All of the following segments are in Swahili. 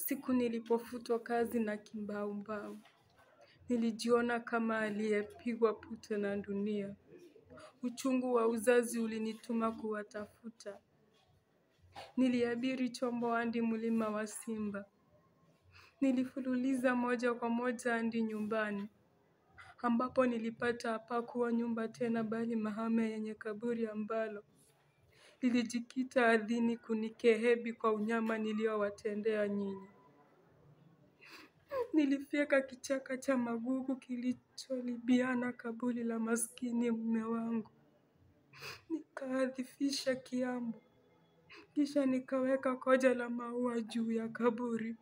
Siku nilipofutwa kazi na kimbaumbau. Nilijiona kama aliyepigwa pute na dunia. Uchungu wa uzazi ulinituma kuwatafuta. Niliabiri chombo hadi mlima wa simba. Nilifululiza moja kwa moja hadi nyumbani. Ambapo nilipata hapakuwa nyumba tena bali mahame yenye kaburi ambalo. Lilijikita ardhini kunikehebi kwa unyama niliowatendea nyinyi. Nilifyeka kichaka cha magugu kilicholibiana kaburi la maskini mme wangu. Nikaadhifisha kiambo. Kisha nikaweka koja la maua juu ya kaburi.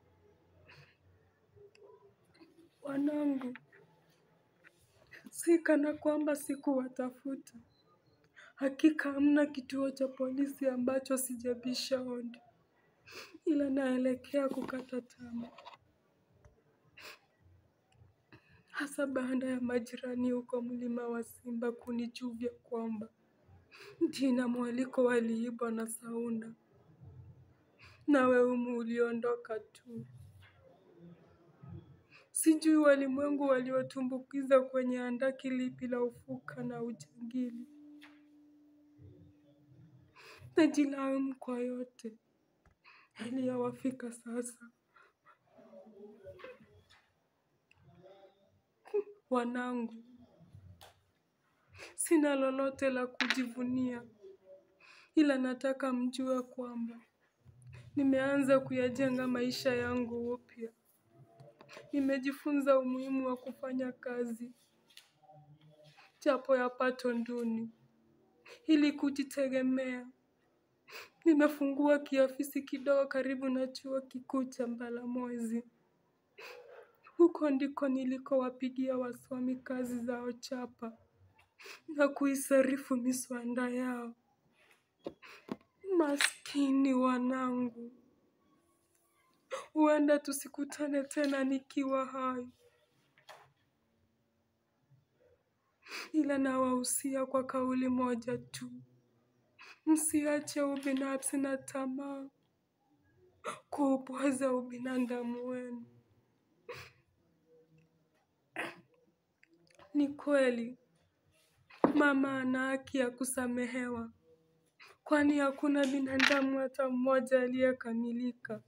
Wanangu, si kana kwamba sikuwatafuta. Hakika hamna kituo cha polisi ambacho sijabisha hodi. Ila naelekea kukata tamaa. Hasa baada ya majirani huko mlima wa simba kunijuvia kwamba jina mwaliko waliibwa na Sauna. Nawe humu uliondoka tu. Sijui walimwengu waliotumbukiza kwenye handaki lipi la ufuka na ujangili. Najilaumu kwa yote yaliyowafika sasa. Wanangu, sina lolote la kujivunia. Ila nataka mjue kwamba nimeanza kuyajenga maisha yangu upya. Nimejifunza umuhimu wa kufanya kazi. Japo ya pato duni. Ili kujitegemea. Nimefungua kiofisi kidogo karibu na chuo kikuu cha Mbalamwezi. Huko ndiko nilikowapigia wasomi kazi zao chapa. Na kuisarifu miswanda yao. Maskini wanangu. Huenda tusikutane tena nikiwa hai. Ila nawahusia kwa kauli moja tu. Msiache ubinafsi na tamaa kuupoza ubinadamu wenu. Ni kweli mama ana haki ya kusamehewa. Kwani hakuna binadamu hata mmoja aliyekamilika.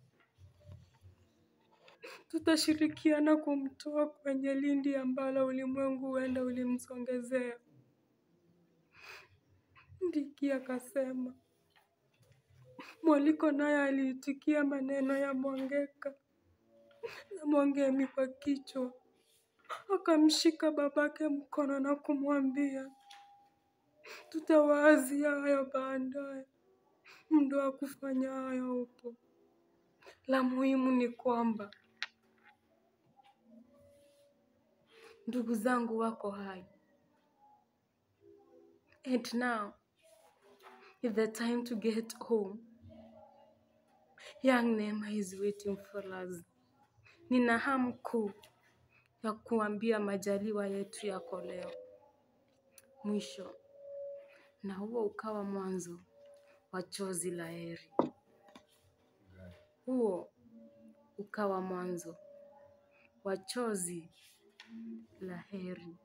Tutashirikiana kumtoa kwenye lindi ambalo ulimwengu huenda ulimsongezea. Ndiki akasema. Mwaliko naye aliitikia maneno ya Mwangeka na Mwangemi kwa kichwa. Akamshika babake mkono na kumwambia. Tutawaazia hayo baadaye. Muda wa kufanya hayo upo. La muhimu ni kwamba ndugu zangu wako hai. And now is the time to get home. Young Neema is waiting for us. Nina hamu kuu ya kuambia majaliwa yetu yako leo. Mwisho na huo ukawa mwanzo wa chozi la heri. Huo ukawa mwanzo wa chozi la heri.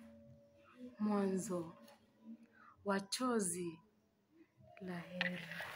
Mwanzo wa chozi la heri.